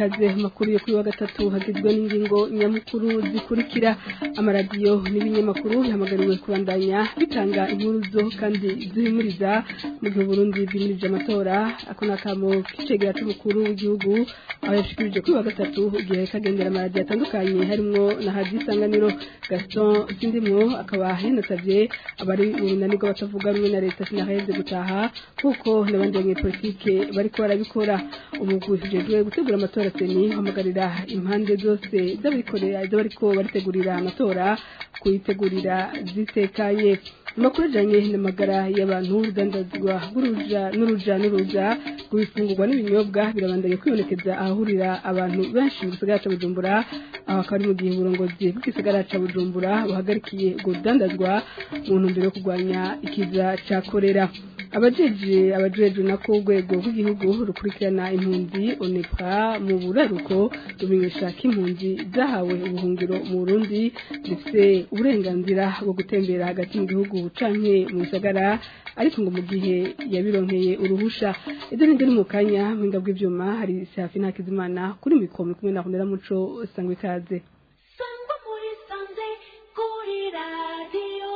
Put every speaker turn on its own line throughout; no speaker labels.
ikaze makuru yo kuri wa gatatu hagizwe n'ingingo nyamukuru zikurikira amaradiyo n'ibinyamakuru bihamagariwe kubandanya bitanga inkuru zo kandi zihimuriza mu gihe Burundi bwimirije amatora ako nakamo kicegera c'umukuru w'igihugu aho yashikirije kuri wa gatatu igihe kagendera amaradiyo atandukanye harimwo na hadi isanganiro Gaston Sindimwo akaba yanasavye abari mu runani rw'abatavuga rumwe na leta sinaheze gutaha kuko n'abandi banyepolitike bariko barabikora umugwi ujejwe gutegura amatora seni hamagarira impande zose z'abikorera z'abariko baritegurira amatora kuyitegurira zitekanye amakuru ajanye n'amagara y'abantu urudandazwa rw'uruja n'uruja n'uruza rw'ibifungurwa n'ibinyobwa birabandanya kwibonekeza ahahurira abantu benshi mu gisagara ca bujumbura aho akaba ari mu gihe uburongozi bw'igisagara ca bujumbura buhagarikiye ubwo rudandazwa mu ntumbero yo kurwanya ikiza ca korera abajeje abajejwe nako urwego rw'igihugu rukurikirana impunzi onepa mu buraruko rumenyesha ko impunzi zahawe ubuhungiro mu burundi zifite uburenganzira bwo gutembera hagati mu gihugu canke mu bisagara ariko ngo mu gihe yabironkeye uruhusha ibyo nibyo ni mu kanya mpinga bw'ivyuma hari safi ntakizimana kuri mikoro kumwe na hundera muco sangwa ikaze
sangwa muri sanze kuri radiyo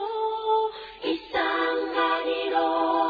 isanganiro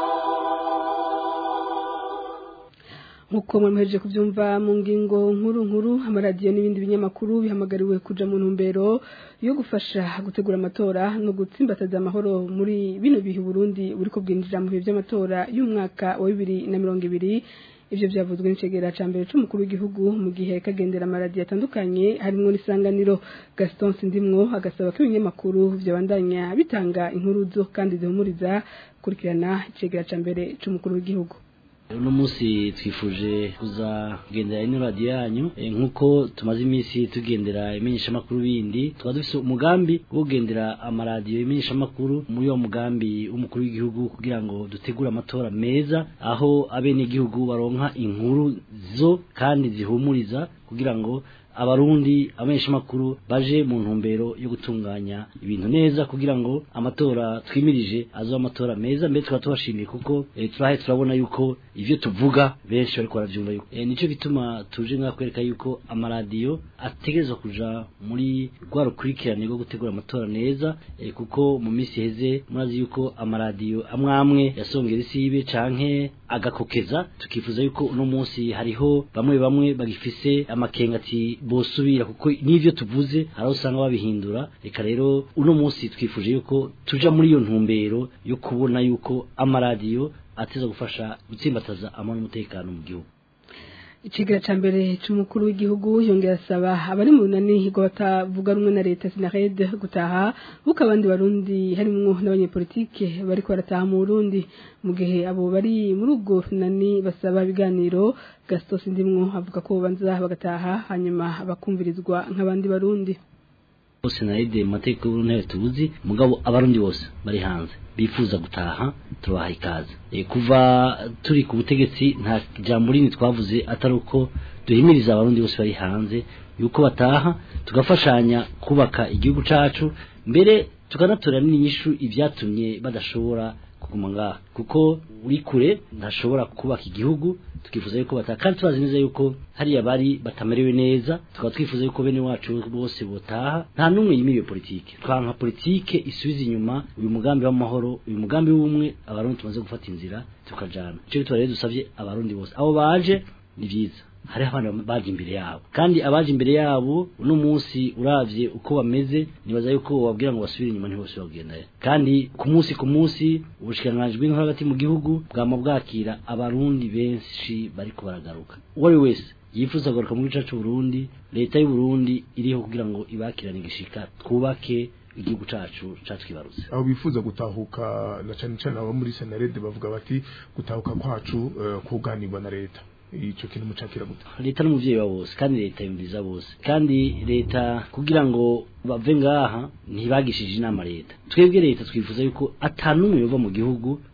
nkuko mwemeje kubyumva mu ngingo nkuru nkuru amaradiyo n'ibindi binyamakuru bihamagariwe kuja mu ntumbero yo gufasha gutegura amatora no gutsimbataza amahoro muri bino bihe Burundi buriko bwinjira mu bihe by'amatora y'umwaka wa bibiri na mirongo ibiri ivyo vyavuzwe n'icegera ca mbere c'umukuru w'igihugu mu gihe kagendera amaradiyo atandukanye harimwo n'isanganiro Gaston Sindimwo agasaba ko ibinyamakuru vyabandanya bitanga inkuru zo kandi zihumuriza kurikirana icegera ca mbere c'umukuru w'igihugu
uno munsi twifuje kuzagendera ino radiyo yanyu nk'uko tumaze iminsi tugendera imenyeshamakuru bindi tukaba dufite umugambi wo kugendera amaradiyo imenyeshamakuru muri uwo mugambi w'umukuru w'igihugu kugira ngo dutegure amatora meza aho abenegihugu baronka inkuru zo kandi zihumuriza kugira ngo abarundi abamenyeshamakuru baje mu ntumbero yo gutunganya ibintu neza kugira ngo amatora twimirije azoba amatora meza mbere tukaba tubashimiye kuko e, turahe turabona yuko ivyo tuvuga benshi bariko baravyumva yuko e, nico gituma tuje ngaha kwereka yuko amaradiyo ategerezwa kuja muri rwa rukurikirane rwo gutegura amatora neza e, kuko mu minsi heze murazi yuko amaradiyo amwe amwe yasongera isibe canke agakokeza tukifuza yuko uno munsi hariho bamwe bamwe bagifise amakenga ati bosubira kuko n'ivyo tuvuze hari aho usanga babihindura reka rero uno munsi twifuje yuko tuja muri iyo ntumbero yo kubona yuko amaradiyo ateza gufasha gutsimbataza amahoro n'umutekano mu gihugu
ikigira ca mbere c'umukuru w'igihugu yongera asaba abari mu runani ngo batavuga rumwe na leta sinarede gutaha kuko abandi barundi harimwo n'abanyepolitike bariko barataha mu Burundi mu gihe abo bari muri ubwo runani basaba ibiganiro Gaston Sindimwo avuga ko banza bagataha hanyuma bakumvirizwa nk'abandi barundi
bose naride mu mategeko y'uruntebe tubuzi mugabo abarundi bose bari hanze bifuza gutaha tubaha ikaze e, kuva turi ku butegetsi nta jambo rinini twavuze atari uko duhimiriza abarundi bose bari hanze yuko bataha tugafashanya kubaka igihugu cacu mbere tukanatora n'inyishu ibyatumye badashobora kuguma ngaha kuko uri kure ntashobora kubaka igihugu tukifuza yuko bataha kandi tubazi neza yuko hariya bari batamerewe neza tukaba twifuza yuko bene wacu bose botaha nta n'umwe yimiriye politike twanka politike isubiza inyuma uyu mugambi w'amahoro uyu mugambi w'umwe abarundi tumaze gufata inzira tukajana ico gituma rero dusavye abarundi bose abo baje ni vyiza hari abana baje imbere yabo kandi abaje imbere yabo uno munsi uravye uko bameze nibaza yuko wabwira ngo basubire inyuma ntibose bagenda kandi ku munsi ku munsi ubushikiranganji bw'intore hagati mu gihugu bwama bwakira abarundi benshi bariko baragaruka uwo ari wese yifuza kugaruka mu gice c'uburundi leta y'uburundi iriho kugira ngo ibakirane igishika twubake igihugu cacu catwibarutse
aho bifuza gutahuka na cane cane abo muri senarede bavuga bati gutahuka kwacu uh, kuganirwa na leta ico kintu mucakira gute
leta n'umuvyeyi wa bose kandi leta yumviriza bose kandi leta kugira ngo bave ngaha ntibagishije inama leta twebwe leta twifuza yuko atanumwe yova mu gihugu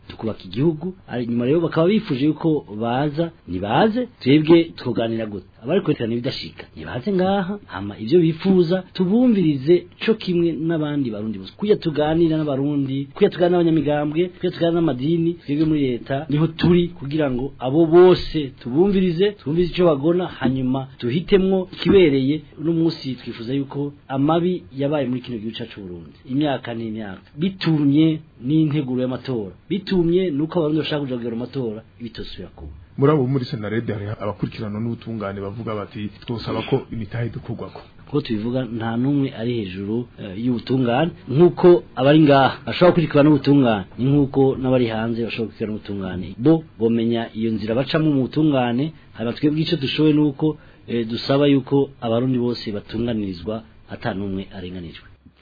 tukubaka igihugu ari nyuma rero bakaba bifuje yuko baza nibaze twebwe tuganira gute abari kwerekana ibidashika nibaze ngaha hama ivyo bifuza tubumvirize co kimwe n'abandi barundi bose kuya tuganira n'abarundi kuya tuganira n'abanyamigambwe kuya tuganira n'amadini twebwe muri leta niho turi kugira ngo abo bose tubumvirize tubumvirize ico bagona hanyuma tuhitemwo ikibereye uno munsi twifuza yuko amabi yabaye muri kino gihugu cacu Burundi imyaka n'imyaka bitumye n'integuro y'amatora bitumye nuko abarundi bashaka kuja kugira amatora bitosubira kuba
muri abo muri senarede hari abakurikirana n'ubutungane bavuga bati twosaba ko imitahe dukorwako
kuko tubivuga nta n'umwe ari hejuru eh, y'ubutungane nk'uko abari ngaha bashobora gukurikirana n'ubutungane ni nk'uko n'abari hanze bashobora gukurikirana n'ubutungane bo bomenya iyo nzira bacamo mu butungane hanyuma twebwe icyo dushoboye ni uko eh, dusaba yuko abarundi bose batunganirizwa ata n'umwe arenganijwe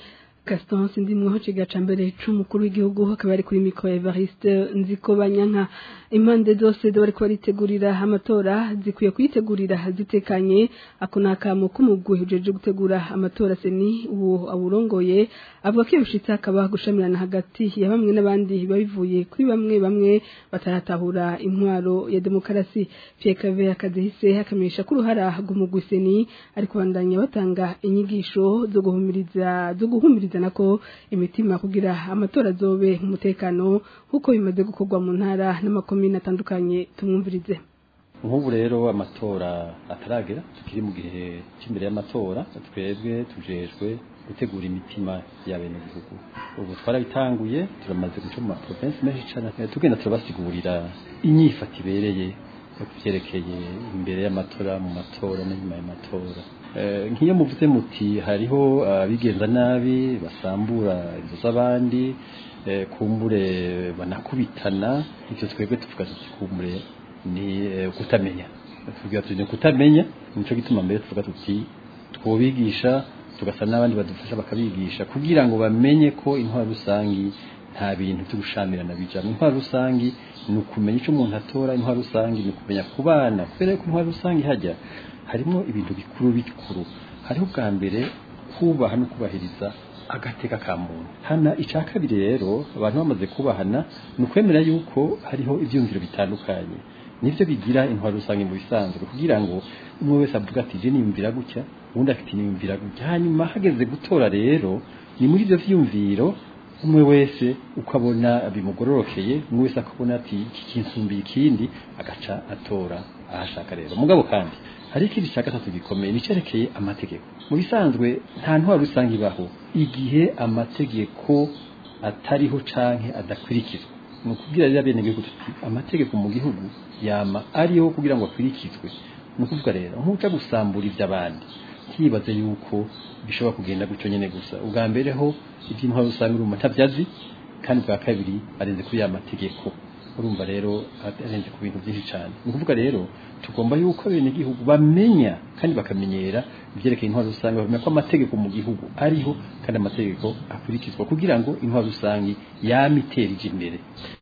Gaston Sindimweho cigaca mbere c'umukuru w'igihugu akaba ari kuri mikro Evariste Nziko Banyanka impande zose zo bariko baritegurira amatora zikwiye kuyitegurira zitekanye ako nakamo k'umugwi ujeje gutegura amatora seni uwo awurongoye avuga ko ibishitse akaba gushamirana hagati ya bamwe n'abandi babivuye kuri bamwe bamwe bataratahura intwaro ya demokarasi Pierre Cave akadehise akamenyesha ko uruhara rw'umugwi seni ariko bandanya batanga inyigisho zo guhumiriza zo guhumiriza nako imitima kugira amatora azobe umutekano kuko bimaze gukorwa mu ntara n'amakomine atandukanye tumwumvirize
nk'ubu rero amatora ataragera tukiri mu gihe cy'imbere y'amatora twebwe tujejwe gutegura imitima y'abenegihugu ubu twarabitanguye turamaze guca mu maprovensi menshi cyane tugenda turabasigurira inyifato ibereye yo kuvyerekeye imbere y'amatora mu matora n'inyuma y'amatora Eh, nk'iyo muvuze muti hariho abigenza nabi basambura inzu z'abandi eh, kumbure banakubitana ivyo twebwe tuvuga tuti kumbure ni eh, kutamenya tuvuga tuti ni kutamenya nico gituma mbere tuvuga tuti twobigisha tugasa n'abandi badufasha bakabigisha kugira ngo bamenye ko intwaro rusangi nta bintu byo gushamirana bijamwo intwaro rusangi ni ukumenya icyo umuntu atora intwaro rusangi ni ukumenya kubana kubera ko intwaro rusangi hajya harimo ibintu bikuru bikuru hariho ubwa mbere kubaha no kubahiriza agateka ka muntu hana icya kabiri rero abantu bamaze kubahana ni ukwemera yuko hariho ibyumviro bitandukanye nibyo bigira intwaro rusange mu bisanzwe kugira ngo umwe wese avuga ati je niyumvira gutya uwundi afite niyumvira gutya hanyuma hageze gutora rero ni muri ibyo vyumviro umwe wese uko abona bimugororokeye umwe wese akabona ati iki kinsumbiye ikindi agaca atora ahashaka rero mugabo kandi hari ikindi cya gatatu gikomeye nicerekeye amategeko mu bisanzwe nta ntwaro rusange ibaho igihe amategeko atariho canke adakurikizwa ni ukubwira rero abenegihugu tuti amategeko mu gihugu yama ariho kugira ngo akurikizwe ni ukuvuga rero nkuca gusambura iby'abandi ntibaze yuko bishobora kugenda gutyo nyene gusa ubwa mbere ho iby'intwaro rusange urumva ntabyazi kandi bwa kabiri arenze kuri ya mategeko urumva rero arenze ku bintu byinshi cyane ni ukuvuga rero tugomba yuko abenegihugu bamenya kandi bakamenyera ibyerekeye intwaro rusange bamenya ko amategeko mu gihugu ariho kandi amategeko akurikizwa kugira ngo intwaro rusange yame itera ije imbere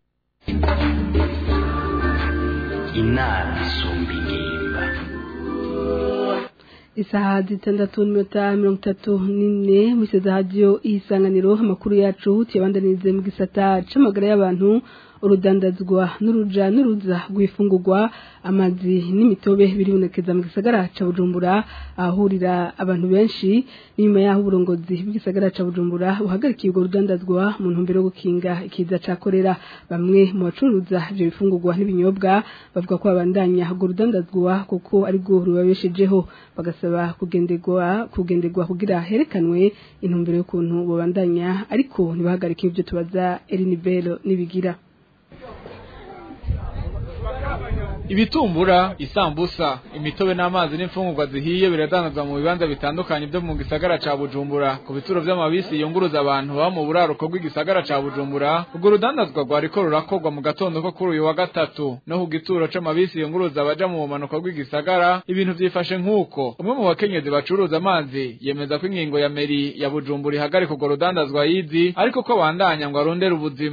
inama isumba ingimba
isaha zitandatu n'iminota mirongo itatu n'ine muri radiyo isanganiro amakuru yacu tuyabandanirize mu gisata c'amagara y'abantu urudandazwa n'uruja n'uruza rw'ifungurwa amazi n'imitobe biribonekeza mu gisagara ca bujumbura ahahurira abantu benshi n'inyuma y'aho uburongozi bw'igisagara ca bujumbura buhagarikiye urwo rudandazwa mu ntumbero yo gukinga ikiza ca korera bamwe mu bacuruza ivyo bifungurwa n'ibinyobwa bavuga ko babandanya urwo rudandazwa kuko ari rwo rubabeshejeho bagasaba kugenderwa kugenderwa kugira herekanwe intumbero y'ukuntu babandanya ariko ntibahagarike ibyo tubaza Elinibelo nibigira
ibitumbura isambusa imitobe n'amazi n'imfungurwa zihiye biradandazwa mu bibanza bitandukanye byo mu gisagara ca bujumbura ku bituro vy'amabisi yunguruza abantu baba mu buraruko bw'igisagara ca bujumbura urwo rudandazwa rwariko rurakorwa mu gatondo ko kuri uyu wa gatatu no ku gituro c'amabisi yunguruza abaja mu bumanuko bw'igisagara ibintu vyifashe nk'uko umwe mu bakenyezi bacuruza amazi yemeza ko ingingo ya meri ya bujumbura ihagarika urwo rudandazwa yizi ariko ko bandanya ngo arondere ubuzima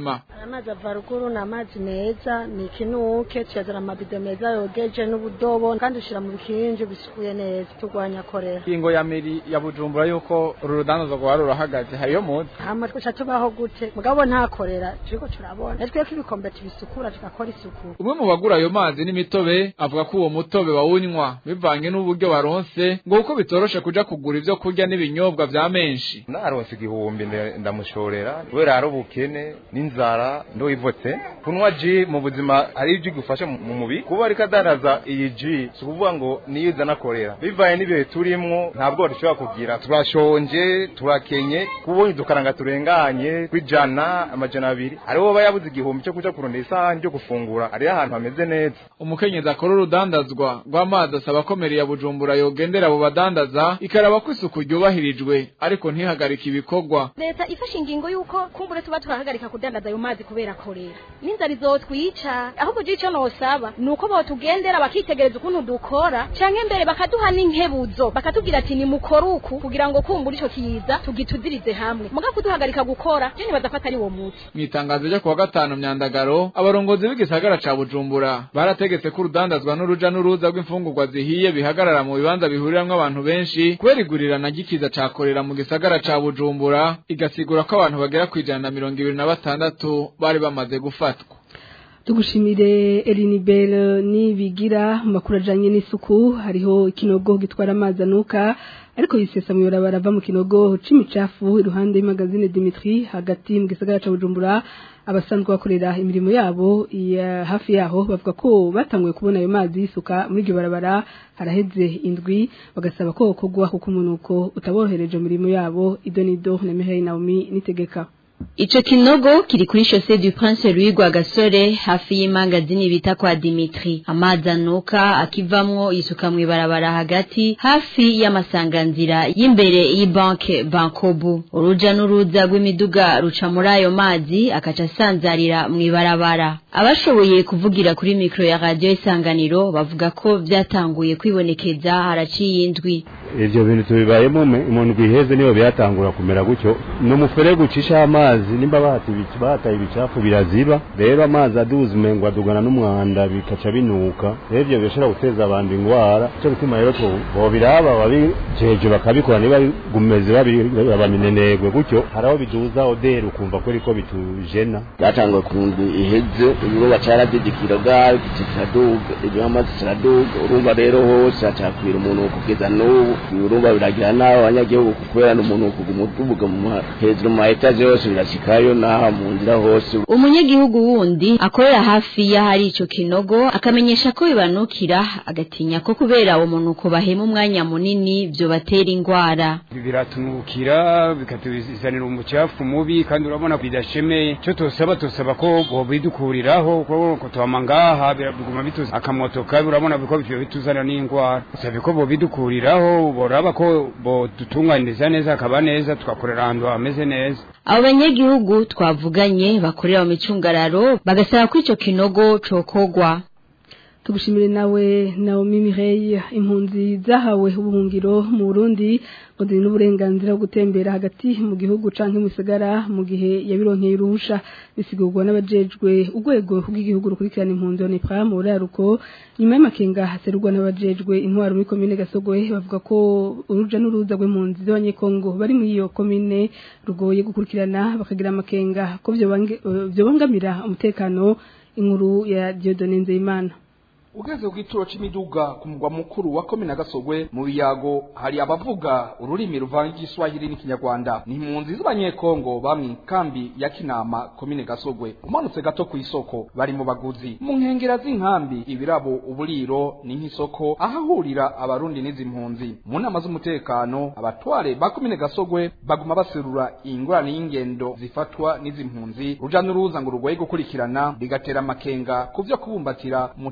amazi ava ruguru ni amazi meza ni ikinuke tuyazana amabido meza yogeje n'ubudobo kandi ushyira mu bikinju bisukuye neza turwanya korera
ingo ya meri ya bujumbura yuko uru rudandazo rwari rurahagaze hariyo muzi
hama twica tubaho gute mugabo nta korera turiko turabona natwe ko ibikombe tubisukura tugakora isuku
umwe mu bagura ayo mazi n'imitobe avuga ko uwo mutobe bawunywa bivanye n'uburyo baronse ngo kuko bitoroshe kuja kugura ivyo kurya n'ibinyobwa vya menshi
naronse igihumbi nda- ndamushorera kubera hari ubukene n'inzara ndoyivotse kunywa ji mu buzima ari ibyo igufasha mu mu mubiri kuba ariko adandaza iyi ji si ukuvuga ngo niyo izana korera bivaye n'ibihe turimwo ntabwo dushobora kugira turashonje turakenye kubonye udukaranga turenganye kw'ijana amajana abiri hariho aba yabuze igihumbi cyo kuja kurondera isahani ryo gufungura hariho ahantu hameze neza
umukenyezi akora urudandazwa rw'amazi asaba ko meri ya bujumbura yogendera abo badandaza ikaraba ko isuku ryubahirijwe ariko ntihagarike ibikorwa
leta ifashe ingingo y'uko kumbure tuba turahagarika kudandaza ayo mazi kubera korera n'inzara izotwica ahubwo icyo nosaba ni uko botugendera bakitegereza ukuntu dukora canke mbere bakaduha n'inkebuzo bakatubwira ati nimukore uku kugira ngo kumbura ico kiza tugituzirize hamwe muga kuduhagarika gukora je nibaza ko atari wo muti
mw'itangazo ryo kuwa gatanu myandagaro abarongozi b'igisagara ca bujumbura barategetse ko urudandazwa n'uruja n'uruza rw'imfungurwa zihiye bihagarara mu bibanza bihuriramwo abantu benshi kubera igurirana ry'ikiza ca korera mu gisagara ca bujumbura igasigura ko abantu bagera kw'ijana na mirongo ibiri na batandatu bari bamaze gufatwa
tugushimire Elinibel nibigira mu makuru ajanye n'isuku hariho ikinogo gitwara amazi anuka ariko yisesa mu barabara ava mu kinogo c'imicafu iruhande y'imagazine Dimitri hagati mu gisagara ca Bujumbura abasanzwe bakorera imirimo yabo ya hafi yaho bavuga ko batanguye kubona ayo mazi yisuka muri iryo barabara haraheze indwi bagasaba ko kogwa kuko umunuko utaborohereje mu mirimo yabo idonido na Mihail Naomi nitegeka
Ico kinogo kiri kuri chaussée du Prince Louis Rwagasore hafi y'imangazini bita kwa Dimitri. Amazi anuka akivamwo yisuka mw'ibarabara hagati hafi y'amasanganzira y'imbere y'ibanke Bankobu. Uruja n'uruza rw'imiduga ruca muri ayo mazi akaca asanzarira mw'ibarabara. Abashoboye kuvugira kuri mikro ya radio Isanganiro bavuga ko vyatanguye kwibonekeza haraciye indwi.
ivyo bintu tubibayemo me- mu ndwi iheze niyo byatangura kumera gutyo ni umufurege ucisha amazi nimba bahata ibic- bahataye ibicafu biraziba rero amazi aduza umengo adugana n'umwanda bikaca binuka rero ivyo bishobora guteza abantu ingwara ico bituma rero tu- bobiraba babijeje bakabikora niba gumeze baminenegwe gutyo hari aho biduza oderi ukumva ko ariko bitujena
byatanguye ku ndwi iheze ibibuga cyaradidikira bwayo kiraduga ibyo amazi kiraduga urumva rero hose hacakwira umuntu kugeza n'ubu urumva biragira nabi abanyagihugu kubera n'umuntu kuguma utubuga mu ma- hejuru mu ma etaje yose birashikayo n'aha mu nzira hose
Umunyagihugu wundi akorera hafi y'ahari ico kinogo akamenyesha ko bibanukira agatinya ko kubera uwo munuko bahema umwanya munini vyo batera ingwara.
biratunukira bikatuzanira umucafu mubi kandi urabona bidashemeye cyo tosaba tosaba ko bobidukuriraho ko tuhama ngaha biguma bituza akamoto kabi urabona biko bivyo bituzanira n'ingwara sabe ko bobidukuriraho boraba ko bodutunganiriza neza akaba neza tugakorera ahantu hameze neza
Abo banyagihugu twavuganye bakorera mu micungararo bagasaba ko ico kinogo cokogwa.
tugushimire nawe Naomi Mireille impunzi zahawe ubuhungiro mu Burundi ngo ziri n'uburenganzira bwo gutembera hagati mu gihugu canke mu gisagara mu gihe yabironkeye uruhusha bisigurwa n'abajejwe urwego rw'igihugu rukurikirana impunzi ONEPRA mu buraruko nyuma y'amakenga haserurwa n'abajejwe intwaro muri komine Gasogwe bavuga ko uruja n'uruza rw'impunzi z'abanyekongo bari muri iyo komine rugoye gukurikirana bakagira amakenga ko vyobangamira umutekano inkuru ya Dieudonne Nzeyimana
ugeze ku gituro c'imiduga ku mugwa mukuru wa komine gasogwe mu biyago hari abavuga ururimi ruvanga igiswahili n'ikinyarwanda ni impunzi z'abanyekongo bamwe kambi ya kinama komine gasogwe umanutse gato ku isoko bari mu baguzi mu nkengera z'inkambi ibirabo uburiro ni nk'isoko ahahurira abarundi n'izi mpunzi mu nama z'umutekano abatware ba komine gasogwe baguma baserura ingorane y'ingendo zifatwa n'izi mpunzi ruja n'uruza ngo rugoye gukurikirana bigatera amakenga ku vyo kubumbatira umutekano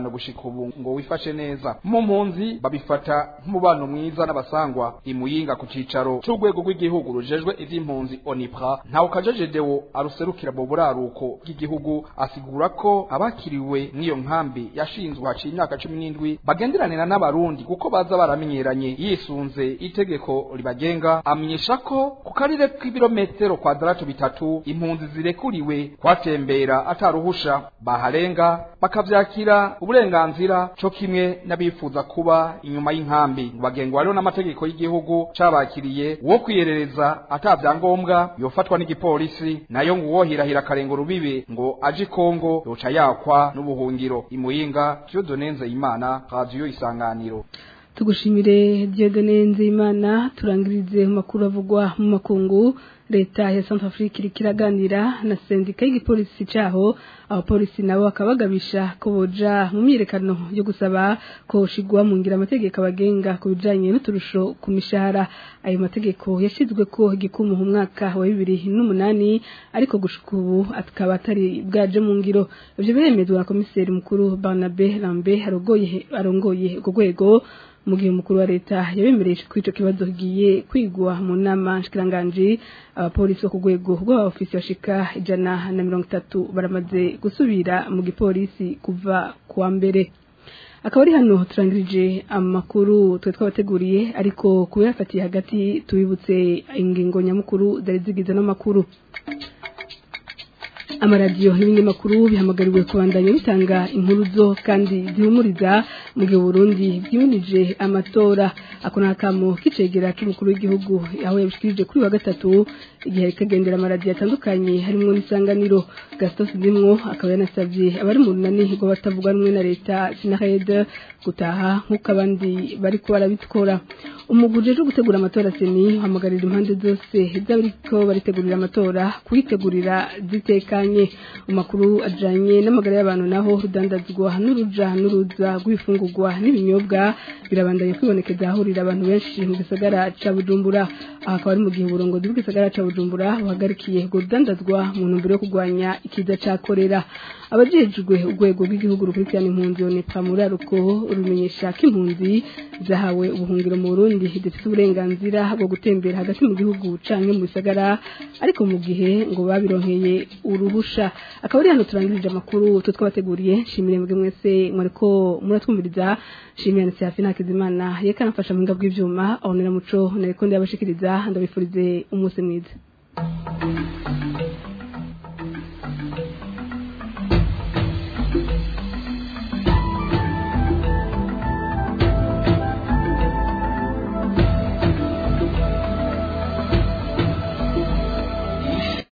umutekano gushika ubu ngo wifashe neza mu mpunzi babifata nk'umubano mwiza n'abasangwa imuyinga ku cicaro c'urwego rw'igihugu rujejwe ivy'impunzi onipra ntawe kajejedewo aruserukira mu buraruko bw'igihugu asigura ko abakiriwe n'iyo nkambi yashinzwe haciye imyaka cumi n'indwi bagenderanira n'abarundi kuko baza baramenyeranye yisunze itegeko ribagenga amenyesha ko ku karere k'ibirometero kwadaratu bitatu impunzi zirekuriwe kwatembera ataruhusha baharenga bakavyakira uburenganzira co kimwe n'abifuza kuba inyuma y'inkambi bagengwa rero n'amategeko y'igihugu cabakiriye uwo kwiyerereza ata vyangombwa yofatwa n'igipolisi nayo ngo uwohirahira akarenga urubibe ngo aje Kongo yoca yakwa n'ubuhungiro imuyinga Dieudonne Nzeyimana radio isanganiro
tugushimire Dieudonne Nzeyimana turangirize mu makuru avugwa mu makungu leta ya South Africa iri kiraganira na sendika y'igipolisi caho abapolisi nabo bakabagabisha ko boja mu myirekano yo gusaba ko shigwa mu ngira amategeko abagenga ku bijanye n'uturusho ku mishahara ayo mategeko yashizwe ko igikumu mu mwaka wa bibiri n'umunani ariko gushika ubu akaba atari bwaje mu ngiro ivyo biremezwa na komiseri mukuru Barnabe Lambe arongoye arongoye urwo rwego mu gihe umukuru wa leta yabemereje ko ico kibazo kigiye kwigwa mu nama nshikiranganji abapolisi bo ku rwego rw'abaofisi bashika ijana na mirongo itatu baramaze gusubira mu gipolisi kuva kuwa mbere akaba ari hano turangirije amakuru twe twabateguriye ariko kubiyafatiye hagati tubibutse ingingo nyamukuru zari zigize n'amakuru amaradiyo n'ibinyamakuru bihamagariwe kubandanya bitanga impuruzo kandi zihumuriza mu gihe Burundi byimunije amatora ako nakamo kicegera k'umukuru w'igihugu aho yabishikirije kuri wa gatatu igihe kagendera amaradiyo atandukanye harimo n'isanganiro Gaston Sidimwo akaba yanasabye abari mu runani ngo batavuga rumwe na leta Sinahed gutaha nk'uko abandi bari ko barabikora umuguje uje gutegura amatora seni hamagarira impande zose z'abariko baritegurira amatora kuyitegurira zitekanye umakuru ajanye n'amagara y'abantu naho rudandazwa n'uruja n'uruza rw'ibifungurwa n'ibinyobwa birabandanye kwibonekeza ahurira abantu benshi mu gisagara ca Bujumbura aha akaba ari mu gihe uburongozi bw'igisagara ca Bujumbura buhagarikiye urwo rudandazwa mu ntumbero yo kurwanya ikiza ca korera abajejwe urwego rw'igihugu rukurikirana impunzi onepa muri aruko rumenyesha ko impunzi zahawe ubuhungiro mu Burundi zifite uburenganzira bwo gutembera hagati mu gihugu canke mu bisagara ariko mu gihe ngo babironkeye uruhusha akaba ari hano turangirije amakuru twe twabateguriye shimire mwebwe mwese mwariko muratwumviriza shimire na Serafina Hakizimana yeka nafasha mu bw'ivyuma abonera muco nariko ndabashikiriza ndabifurize umunsi mwiza